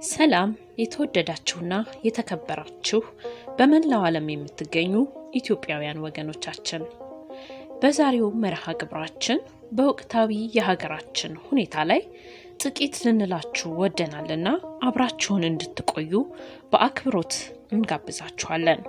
ሰላም የተወደዳችሁና የተከበራችሁ በመላው ዓለም የምትገኙ ኢትዮጵያውያን ወገኖቻችን፣ በዛሬው መርሃ ግብራችን በወቅታዊ የሀገራችን ሁኔታ ላይ ጥቂት ልንላችሁ ወደናልና አብራችሁን እንድትቆዩ በአክብሮት እንጋብዛችኋለን።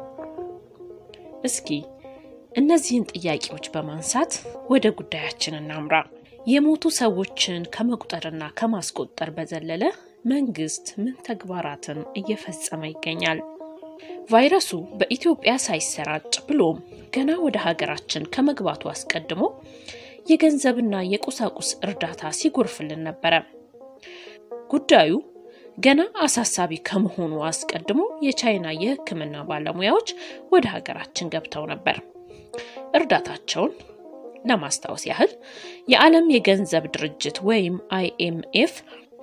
እስኪ እነዚህን ጥያቄዎች በማንሳት ወደ ጉዳያችን እናምራ። የሞቱ ሰዎችን ከመቁጠርና ከማስቆጠር በዘለለ መንግስት ምን ተግባራትን እየፈጸመ ይገኛል? ቫይረሱ በኢትዮጵያ ሳይሰራጭ ብሎም ገና ወደ ሀገራችን ከመግባቱ አስቀድሞ የገንዘብና የቁሳቁስ እርዳታ ሲጎርፍልን ነበረ። ጉዳዩ ገና አሳሳቢ ከመሆኑ አስቀድሞ የቻይና የሕክምና ባለሙያዎች ወደ ሀገራችን ገብተው ነበር። እርዳታቸውን ለማስታወስ ያህል የዓለም የገንዘብ ድርጅት ወይም አይኤምኤፍ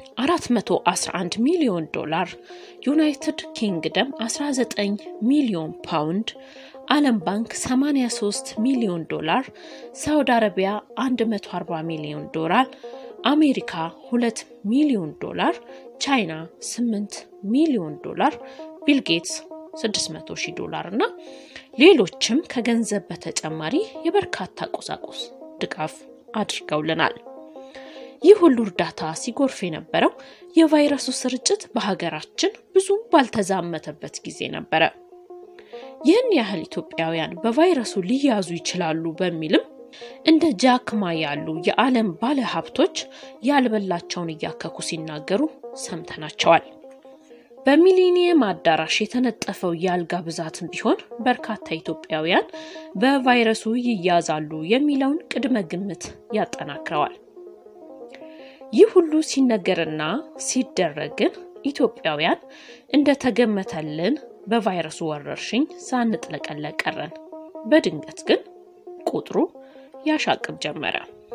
411 ሚሊዮን ዶላር፣ ዩናይትድ ኪንግደም 19 ሚሊዮን ፓውንድ፣ ዓለም ባንክ 83 ሚሊዮን ዶላር፣ ሳውዲ አረቢያ 140 ሚሊዮን ዶላር፣ አሜሪካ 2 ሚሊዮን ዶላር፣ ቻይና 8 ሚሊዮን ዶላር፣ ቢል ጌትስ 600 ሺህ ዶላር እና ሌሎችም ከገንዘብ በተጨማሪ የበርካታ ቁሳቁስ ድጋፍ አድርገውልናል። ይህ ሁሉ እርዳታ ሲጎርፍ የነበረው የቫይረሱ ስርጭት በሀገራችን ብዙም ባልተዛመተበት ጊዜ ነበረ። ይህን ያህል ኢትዮጵያውያን በቫይረሱ ሊያዙ ይችላሉ በሚልም እንደ ጃክማ ያሉ የዓለም ባለ ሀብቶች ያልበላቸውን እያከኩ ሲናገሩ ሰምተናቸዋል። በሚሊኒየም አዳራሽ የተነጠፈው የአልጋ ብዛትም ቢሆን በርካታ ኢትዮጵያውያን በቫይረሱ ይያዛሉ የሚለውን ቅድመ ግምት ያጠናክረዋል። ይህ ሁሉ ሲነገርና ሲደረግ ግን ኢትዮጵያውያን እንደተገመተልን በቫይረሱ ወረርሽኝ ሳንጥለቀለቅ ቀረን። በድንገት ግን ቁጥሩ ያሻቅብ ጀመረ።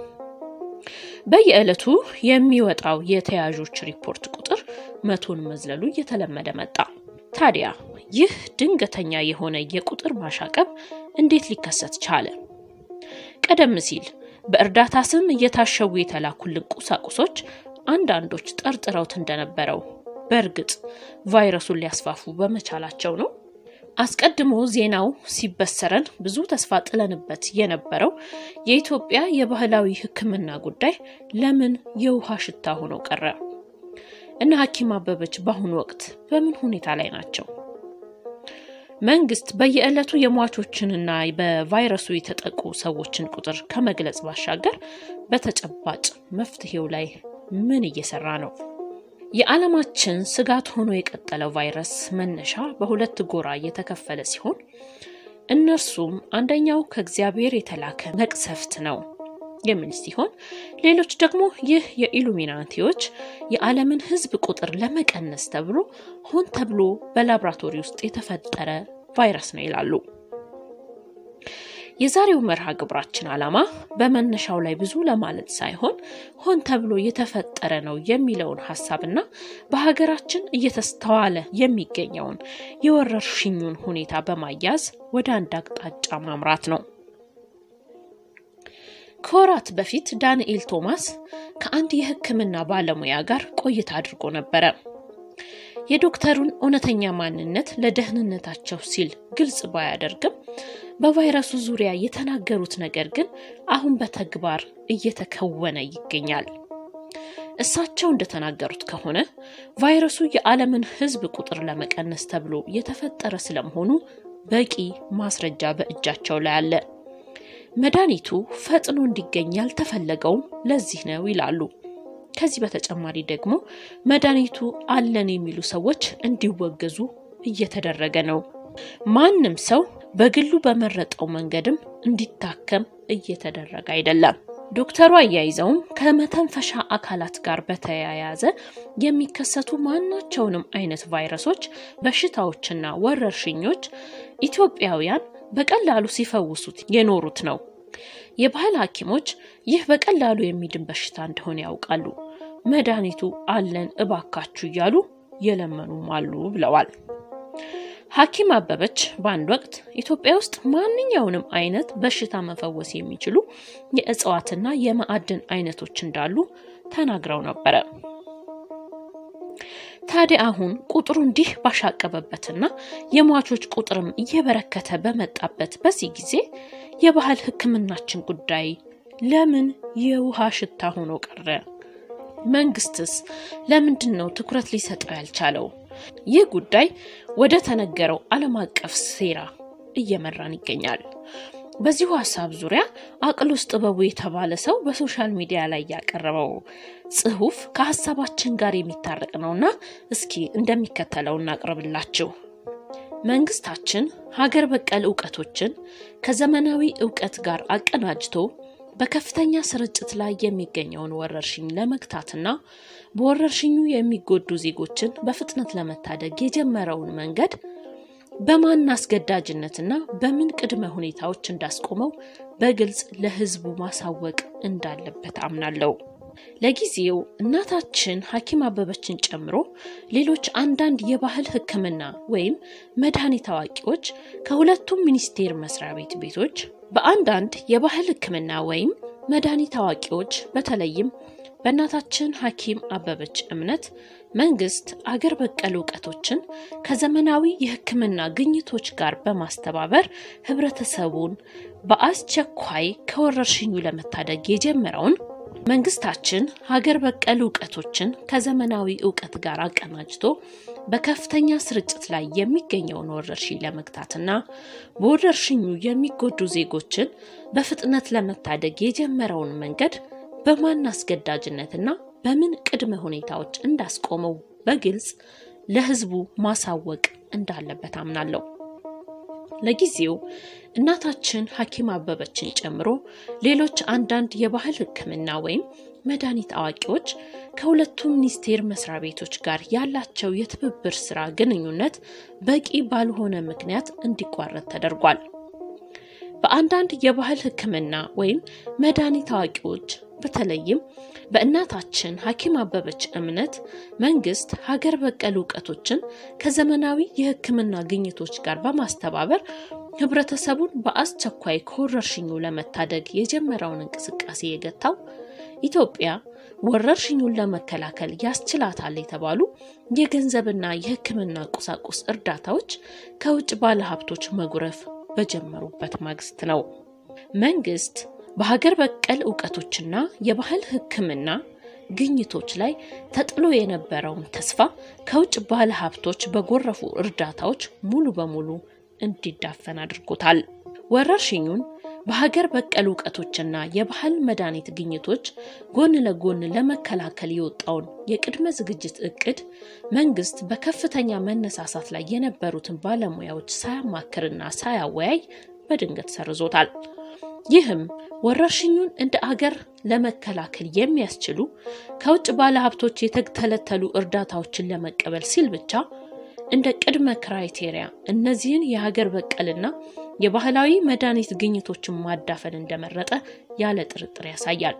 በየዕለቱ የሚወጣው የተያዦች ሪፖርት ቁጥር መቶን መዝለሉ እየተለመደ መጣ። ታዲያ ይህ ድንገተኛ የሆነ የቁጥር ማሻቀብ እንዴት ሊከሰት ቻለ? ቀደም ሲል በእርዳታ ስም እየታሸጉ የተላኩልን ቁሳቁሶች አንዳንዶች ጠርጥረውት እንደነበረው በእርግጥ ቫይረሱን ሊያስፋፉ በመቻላቸው ነው? አስቀድሞ ዜናው ሲበሰረን ብዙ ተስፋ ጥለንበት የነበረው የኢትዮጵያ የባህላዊ ሕክምና ጉዳይ ለምን የውሃ ሽታ ሆኖ ቀረ? እነ ሐኪም አበበች በአሁኑ ወቅት በምን ሁኔታ ላይ ናቸው? መንግስት በየዕለቱ የሟቾችንና በቫይረሱ የተጠቁ ሰዎችን ቁጥር ከመግለጽ ባሻገር በተጨባጭ መፍትሄው ላይ ምን እየሰራ ነው? የዓለማችን ስጋት ሆኖ የቀጠለው ቫይረስ መነሻ በሁለት ጎራ እየተከፈለ ሲሆን እነርሱም አንደኛው ከእግዚአብሔር የተላከ መቅሰፍት ነው የሚል ሲሆን ሌሎች ደግሞ ይህ የኢሉሚናቲዎች የዓለምን ሕዝብ ቁጥር ለመቀነስ ተብሎ ሆን ተብሎ በላብራቶሪ ውስጥ የተፈጠረ ቫይረስ ነው ይላሉ። የዛሬው መርሃ ግብራችን ዓላማ በመነሻው ላይ ብዙ ለማለት ሳይሆን ሆን ተብሎ የተፈጠረ ነው የሚለውን ሀሳብና በሀገራችን እየተስተዋለ የሚገኘውን የወረርሽኙን ሁኔታ በማያዝ ወደ አንድ አቅጣጫ ማምራት ነው። ከወራት በፊት ዳንኤል ቶማስ ከአንድ የሕክምና ባለሙያ ጋር ቆይታ አድርጎ ነበረ። የዶክተሩን እውነተኛ ማንነት ለደህንነታቸው ሲል ግልጽ ባያደርግም በቫይረሱ ዙሪያ የተናገሩት ነገር ግን አሁን በተግባር እየተከወነ ይገኛል። እሳቸው እንደተናገሩት ከሆነ ቫይረሱ የዓለምን ሕዝብ ቁጥር ለመቀነስ ተብሎ የተፈጠረ ስለመሆኑ በቂ ማስረጃ በእጃቸው ላይ አለ። መድኃኒቱ ፈጥኖ እንዲገኝ ያልተፈለገውም ለዚህ ነው ይላሉ። ከዚህ በተጨማሪ ደግሞ መድኃኒቱ አለን የሚሉ ሰዎች እንዲወገዙ እየተደረገ ነው። ማንም ሰው በግሉ በመረጠው መንገድም እንዲታከም እየተደረገ አይደለም። ዶክተሩ አያይዘውም ከመተንፈሻ አካላት ጋር በተያያዘ የሚከሰቱ ማናቸውንም አይነት ቫይረሶች፣ በሽታዎችና ወረርሽኞች ኢትዮጵያውያን በቀላሉ ሲፈውሱት የኖሩት ነው። የባህል ሐኪሞች ይህ በቀላሉ የሚድን በሽታ እንደሆነ ያውቃሉ። መድኃኒቱ አለን እባካችሁ እያሉ የለመኑም አሉ ብለዋል። ሐኪም አበበች በአንድ ወቅት ኢትዮጵያ ውስጥ ማንኛውንም አይነት በሽታ መፈወስ የሚችሉ የእጽዋትና የማዕድን አይነቶች እንዳሉ ተናግረው ነበረ። ታዲያ አሁን ቁጥሩ እንዲህ ባሻቀበበትና የሟቾች ቁጥርም እየበረከተ በመጣበት በዚህ ጊዜ የባህል ሕክምናችን ጉዳይ ለምን የውሃ ሽታ ሆኖ ቀረ? መንግስትስ ለምንድን ነው ትኩረት ሊሰጠው ያልቻለው? ይህ ጉዳይ ወደ ተነገረው ዓለም አቀፍ ሴራ እየመራን ይገኛል። በዚሁ ሀሳብ ዙሪያ አቅሉስ ጥበቡ የተባለ ሰው በሶሻል ሚዲያ ላይ ያቀረበው ጽሑፍ ከሀሳባችን ጋር የሚታረቅ ነውና እስኪ እንደሚከተለው እናቅርብላችሁ። መንግስታችን ሀገር በቀል እውቀቶችን ከዘመናዊ እውቀት ጋር አቀናጅቶ በከፍተኛ ስርጭት ላይ የሚገኘውን ወረርሽኝ ለመግታትና በወረርሽኙ የሚጎዱ ዜጎችን በፍጥነት ለመታደግ የጀመረውን መንገድ በማን አስገዳጅነትና በምን ቅድመ ሁኔታዎች እንዳስቆመው በግልጽ ለሕዝቡ ማሳወቅ እንዳለበት አምናለሁ። ለጊዜው እናታችን ሐኪም አበበችን ጨምሮ ሌሎች አንዳንድ የባህል ሕክምና ወይም መድኃኒት አዋቂዎች ከሁለቱም ሚኒስቴር መስሪያ ቤት ቤቶች በአንዳንድ የባህል ሕክምና ወይም መድኃኒት አዋቂዎች በተለይም በእናታችን ሐኪም አበበች እምነት መንግስት አገር በቀል እውቀቶችን ከዘመናዊ የሕክምና ግኝቶች ጋር በማስተባበር ህብረተሰቡን በአስቸኳይ ከወረርሽኙ ለመታደግ የጀመረውን መንግስታችን ሀገር በቀል እውቀቶችን ከዘመናዊ እውቀት ጋር አቀናጅቶ በከፍተኛ ስርጭት ላይ የሚገኘውን ወረርሽኝ ለመግታትና በወረርሽኙ የሚጎዱ ዜጎችን በፍጥነት ለመታደግ የጀመረውን መንገድ በማን አስገዳጅነትና በምን ቅድመ ሁኔታዎች እንዳስቆመው በግልጽ ለህዝቡ ማሳወቅ እንዳለበት አምናለሁ። ለጊዜው እናታችን ሐኪም አበበችን ጨምሮ ሌሎች አንዳንድ የባህል ሕክምና ወይም መድኃኒት አዋቂዎች ከሁለቱም ሚኒስቴር መስሪያ ቤቶች ጋር ያላቸው የትብብር ስራ ግንኙነት በቂ ባልሆነ ምክንያት እንዲቋረጥ ተደርጓል። በአንዳንድ የባህል ሕክምና ወይም መድኃኒት አዋቂዎች በተለይም በእናታችን ሐኪም አበበች እምነት መንግስት ሀገር በቀል እውቀቶችን ከዘመናዊ የሕክምና ግኝቶች ጋር በማስተባበር ህብረተሰቡን በአስቸኳይ ከወረርሽኙ ለመታደግ የጀመረውን እንቅስቃሴ የገታው ኢትዮጵያ ወረርሽኙን ለመከላከል ያስችላታል የተባሉ የገንዘብና የሕክምና ቁሳቁስ እርዳታዎች ከውጭ ባለሀብቶች መጉረፍ በጀመሩበት ማግስት ነው። መንግስት በሀገር በቀል እውቀቶችና የባህል ሕክምና ግኝቶች ላይ ተጥሎ የነበረውን ተስፋ ከውጭ ባለ ሀብቶች በጎረፉ እርዳታዎች ሙሉ በሙሉ እንዲዳፈን አድርጎታል። ወረርሽኙን በሀገር በቀል እውቀቶችና የባህል መድኃኒት ግኝቶች ጎን ለጎን ለመከላከል የወጣውን የቅድመ ዝግጅት እቅድ መንግስት በከፍተኛ መነሳሳት ላይ የነበሩትን ባለሙያዎች ሳያማክርና ሳያወያይ በድንገት ሰርዞታል። ይህም ወረርሽኙን እንደ አገር ለመከላከል የሚያስችሉ ከውጭ ባለሀብቶች የተተለተሉ እርዳታዎችን ለመቀበል ሲል ብቻ እንደ ቅድመ ክራይቴሪያ እነዚህን የሀገር በቀልና የባህላዊ መድኃኒት ግኝቶችን ማዳፈን እንደመረጠ ያለ ጥርጥር ያሳያል።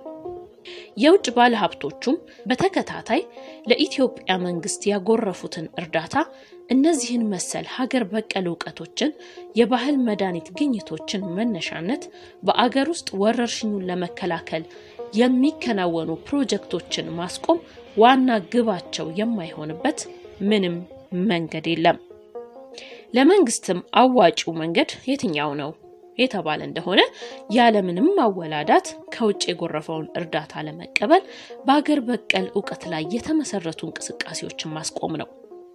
የውጭ ባለሀብቶቹም በተከታታይ ለኢትዮጵያ መንግስት ያጎረፉትን እርዳታ እነዚህን መሰል ሀገር በቀል እውቀቶችን የባህል መድኃኒት ግኝቶችን መነሻነት በአገር ውስጥ ወረርሽኙን ለመከላከል የሚከናወኑ ፕሮጀክቶችን ማስቆም ዋና ግባቸው የማይሆንበት ምንም መንገድ የለም። ለመንግስትም አዋጪው መንገድ የትኛው ነው የተባለ እንደሆነ ያለምንም ማወላዳት ከውጭ የጎረፈውን እርዳታ ለመቀበል በአገር በቀል እውቀት ላይ የተመሰረቱ እንቅስቃሴዎችን ማስቆም ነው።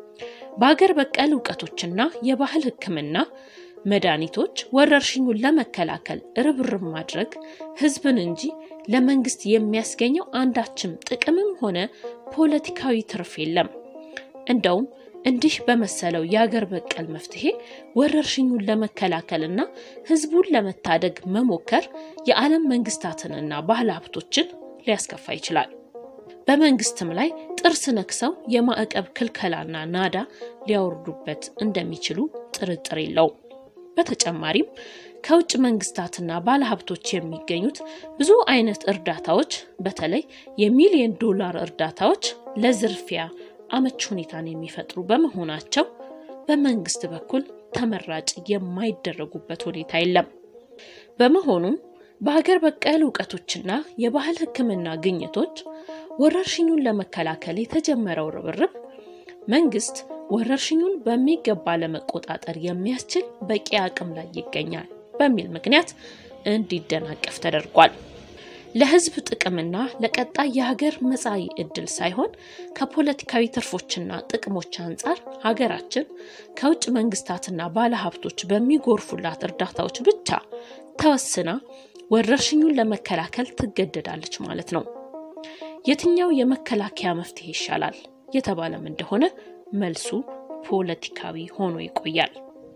በአገር በቀል እውቀቶችና የባህል ሕክምና መድኃኒቶች ወረርሽኙን ለመከላከል ርብርብ ማድረግ ህዝብን እንጂ ለመንግስት የሚያስገኘው አንዳችም ጥቅምም ሆነ ፖለቲካዊ ትርፍ የለም። እንደውም እንዲህ በመሰለው የአገር በቀል መፍትሄ ወረርሽኙን ለመከላከልና ህዝቡን ለመታደግ መሞከር የዓለም መንግስታትንና ባለ ሀብቶችን ሊያስከፋ ይችላል። በመንግስትም ላይ ጥርስ ነክሰው የማዕቀብ ክልከላና ናዳ ሊያወርዱበት እንደሚችሉ ጥርጥር የለውም። በተጨማሪም ከውጭ መንግስታትና ባለሀብቶች የሚገኙት ብዙ አይነት እርዳታዎች በተለይ የሚሊዮን ዶላር እርዳታዎች ለዝርፊያ አመች ሁኔታን የሚፈጥሩ በመሆናቸው በመንግስት በኩል ተመራጭ የማይደረጉበት ሁኔታ የለም። በመሆኑም በሀገር በቀል እውቀቶችና የባህል ሕክምና ግኝቶች ወረርሽኙን ለመከላከል የተጀመረው ርብርብ መንግስት ወረርሽኙን በሚገባ ለመቆጣጠር የሚያስችል በቂ አቅም ላይ ይገኛል በሚል ምክንያት እንዲደናቀፍ ተደርጓል። ለህዝብ ጥቅምና ለቀጣይ የሀገር መጻኢ ዕድል ሳይሆን ከፖለቲካዊ ትርፎችና ጥቅሞች አንጻር ሀገራችን ከውጭ መንግስታትና ባለሀብቶች በሚጎርፉላት እርዳታዎች ብቻ ተወስና ወረርሽኙን ለመከላከል ትገደዳለች ማለት ነው። የትኛው የመከላከያ መፍትሄ ይሻላል የተባለም እንደሆነ መልሱ ፖለቲካዊ ሆኖ ይቆያል።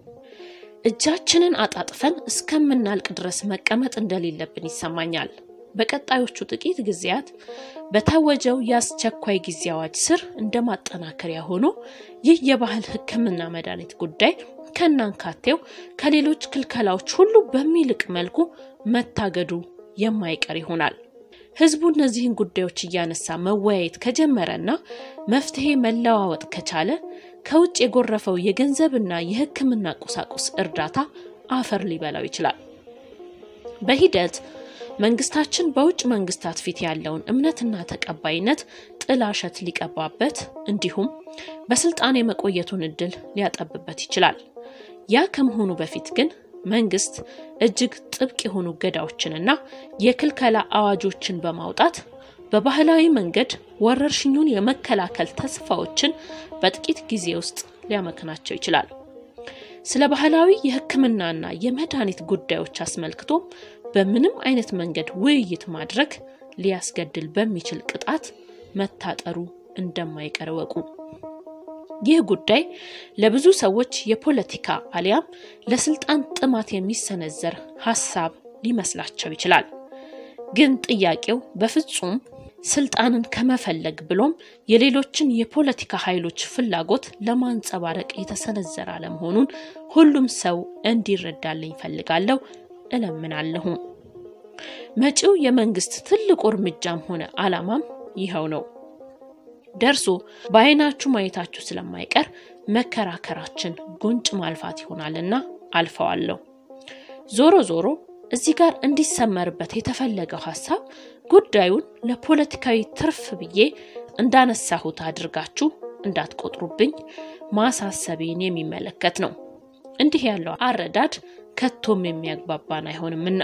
እጃችንን አጣጥፈን እስከምናልቅ ድረስ መቀመጥ እንደሌለብን ይሰማኛል። በቀጣዮቹ ጥቂት ጊዜያት በታወጀው የአስቸኳይ ጊዜ አዋጅ ስር እንደ ማጠናከሪያ ሆኖ ይህ የባህል ሕክምና መድኃኒት ጉዳይ ከናንካቴው ከሌሎች ክልከላዎች ሁሉ በሚልቅ መልኩ መታገዱ የማይቀር ይሆናል። ህዝቡ እነዚህን ጉዳዮች እያነሳ መወያየት ከጀመረና መፍትሄ መለዋወጥ ከቻለ ከውጭ የጎረፈው የገንዘብና የሕክምና ቁሳቁስ እርዳታ አፈር ሊበላው ይችላል። በሂደት መንግስታችን በውጭ መንግስታት ፊት ያለውን እምነትና ተቀባይነት ጥላሸት ሊቀባበት እንዲሁም በስልጣን የመቆየቱን እድል ሊያጠብበት ይችላል። ያ ከመሆኑ በፊት ግን መንግስት እጅግ ጥብቅ የሆኑ እገዳዎችንና የክልከላ አዋጆችን በማውጣት በባህላዊ መንገድ ወረርሽኙን የመከላከል ተስፋዎችን በጥቂት ጊዜ ውስጥ ሊያመክናቸው ይችላል። ስለ ባህላዊ የህክምናና የመድኃኒት ጉዳዮች አስመልክቶ በምንም አይነት መንገድ ውይይት ማድረግ ሊያስገድል በሚችል ቅጣት መታጠሩ እንደማይቀር እወቁ። ይህ ጉዳይ ለብዙ ሰዎች የፖለቲካ አሊያም ለስልጣን ጥማት የሚሰነዘር ሀሳብ ሊመስላቸው ይችላል። ግን ጥያቄው በፍጹም ስልጣንን ከመፈለግ ብሎም የሌሎችን የፖለቲካ ኃይሎች ፍላጎት ለማንጸባረቅ የተሰነዘረ አለመሆኑን ሁሉም ሰው እንዲረዳልኝ ፈልጋለሁ እለምናለሁ። መጪው የመንግስት ትልቁ እርምጃም ሆነ ዓላማም ይኸው ነው። ደርሶ በአይናችሁ ማየታችሁ ስለማይቀር መከራከራችን ጉንጭ ማልፋት ይሆናልና አልፈዋለሁ። ዞሮ ዞሮ እዚህ ጋር እንዲሰመርበት የተፈለገው ሀሳብ ጉዳዩን ለፖለቲካዊ ትርፍ ብዬ እንዳነሳሁት አድርጋችሁ እንዳትቆጥሩብኝ ማሳሰቤን የሚመለከት ነው። እንዲህ ያለው አረዳድ ከቶም የሚያግባባን አይሆንምና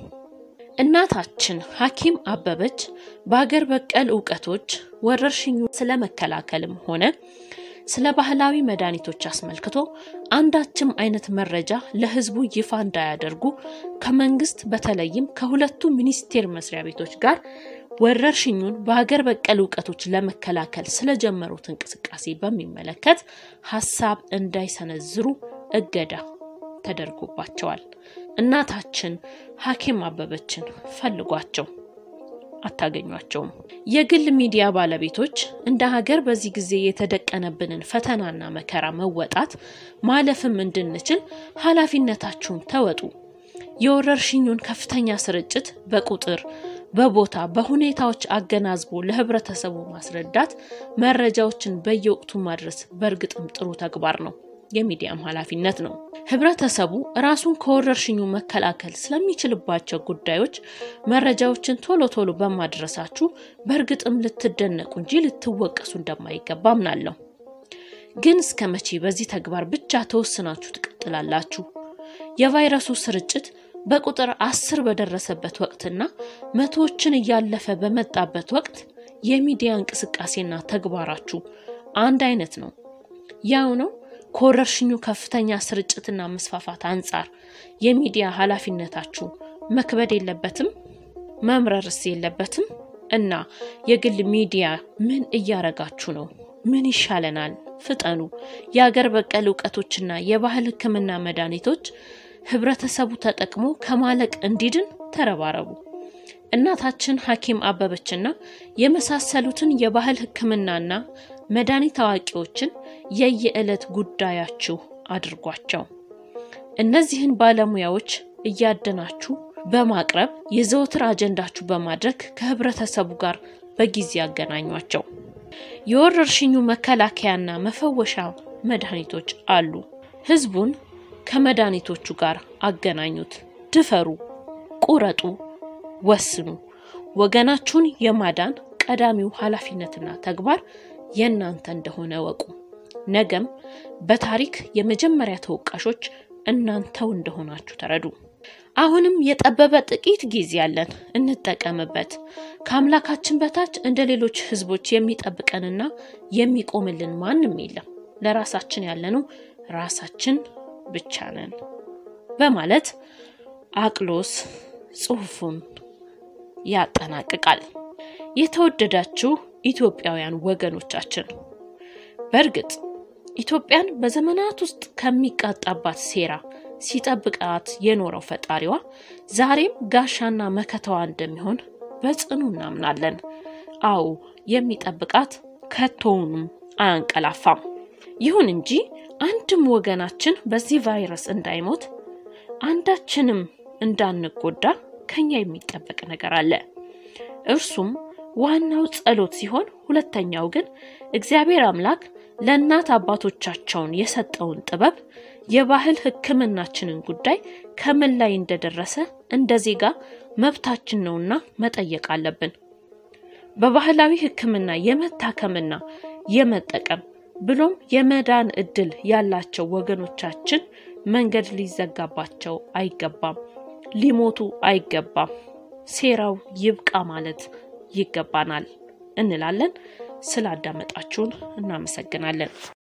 እናታችን ሐኪም አበበች በሀገር በቀል እውቀቶች ወረርሽኙ ስለመከላከልም ሆነ ስለ ባህላዊ መድኃኒቶች አስመልክቶ አንዳችም አይነት መረጃ ለሕዝቡ ይፋ እንዳያደርጉ ከመንግስት በተለይም ከሁለቱ ሚኒስቴር መስሪያ ቤቶች ጋር ወረርሽኙን በሀገር በቀል እውቀቶች ለመከላከል ስለጀመሩት እንቅስቃሴ በሚመለከት ሀሳብ እንዳይሰነዝሩ እገዳ ተደርጎባቸዋል። እናታችን ሐኪም አበበችን ፈልጓቸው አታገኟቸውም። የግል ሚዲያ ባለቤቶች እንደ ሀገር በዚህ ጊዜ የተደቀነብንን ፈተናና መከራ መወጣት ማለፍም እንድንችል ኃላፊነታችሁን ተወጡ። የወረርሽኙን ከፍተኛ ስርጭት በቁጥር በቦታ በሁኔታዎች አገናዝቦ ለህብረተሰቡ ማስረዳት፣ መረጃዎችን በየወቅቱ ማድረስ በእርግጥም ጥሩ ተግባር ነው፣ የሚዲያም ኃላፊነት ነው። ህብረተሰቡ ራሱን ከወረርሽኙ መከላከል ስለሚችልባቸው ጉዳዮች መረጃዎችን ቶሎ ቶሎ በማድረሳችሁ በእርግጥም ልትደነቁ እንጂ ልትወቀሱ እንደማይገባ አምናለሁ። ግን እስከ መቼ በዚህ ተግባር ብቻ ተወስናችሁ ትቀጥላላችሁ? የቫይረሱ ስርጭት በቁጥር አስር በደረሰበት ወቅትና መቶዎችን እያለፈ በመጣበት ወቅት የሚዲያ እንቅስቃሴና ተግባራችሁ አንድ አይነት ነው። ያው ነው። ከወረርሽኙ ከፍተኛ ስርጭትና መስፋፋት አንጻር የሚዲያ ኃላፊነታችሁ መክበድ የለበትም? መምረርስ የለበትም? እና የግል ሚዲያ ምን እያረጋችሁ ነው? ምን ይሻለናል? ፍጠኑ። የአገር በቀል እውቀቶችና የባህል ሕክምና መድኃኒቶች ህብረተሰቡ ተጠቅሞ ከማለቅ እንዲድን ተረባረቡ። እናታችን ሐኪም አበበችና የመሳሰሉትን የባህል ሕክምናና መድኃኒት አዋቂዎችን የየዕለት ጉዳያችሁ አድርጓቸው። እነዚህን ባለሙያዎች እያደናችሁ በማቅረብ የዘወትር አጀንዳችሁ በማድረግ ከህብረተሰቡ ጋር በጊዜ ያገናኟቸው። የወረርሽኙ መከላከያና መፈወሻ መድኃኒቶች አሉ። ህዝቡን ከመድኃኒቶቹ ጋር አገናኙት። ድፈሩ፣ ቁረጡ፣ ወስኑ። ወገናችሁን የማዳን ቀዳሚው ኃላፊነትና ተግባር የእናንተ እንደሆነ ወቁ። ነገም በታሪክ የመጀመሪያ ተወቃሾች እናንተው እንደሆናችሁ ተረዱ። አሁንም የጠበበ ጥቂት ጊዜ ያለን እንጠቀምበት። ከአምላካችን በታች እንደ ሌሎች ሕዝቦች የሚጠብቀንና የሚቆምልን ማንም የለም። ለራሳችን ያለነው ራሳችን ብቻ ነን በማለት አቅሎስ ጽሑፉን ያጠናቅቃል። የተወደዳችሁ ኢትዮጵያውያን ወገኖቻችን በእርግጥ ኢትዮጵያን በዘመናት ውስጥ ከሚቃጣባት ሴራ ሲጠብቃት የኖረው ፈጣሪዋ ዛሬም ጋሻና መከታዋ እንደሚሆን በጽኑ እናምናለን። አዎ የሚጠብቃት ከቶውንም አያንቀላፋም። ይሁን እንጂ አንድም ወገናችን በዚህ ቫይረስ እንዳይሞት አንዳችንም እንዳንጎዳ ከኛ የሚጠበቅ ነገር አለ። እርሱም ዋናው ጸሎት ሲሆን፣ ሁለተኛው ግን እግዚአብሔር አምላክ ለእናት አባቶቻቸውን የሰጠውን ጥበብ የባህል ሕክምናችንን ጉዳይ ከምን ላይ እንደደረሰ እንደ ዜጋ መብታችን ነውና መጠየቅ አለብን። በባህላዊ ሕክምና የመታከምና የመጠቀም ብሎም የመዳን እድል ያላቸው ወገኖቻችን መንገድ ሊዘጋባቸው አይገባም፣ ሊሞቱ አይገባም። ሴራው ይብቃ ማለት ይገባናል እንላለን። ስላዳመጣችሁን እናመሰግናለን።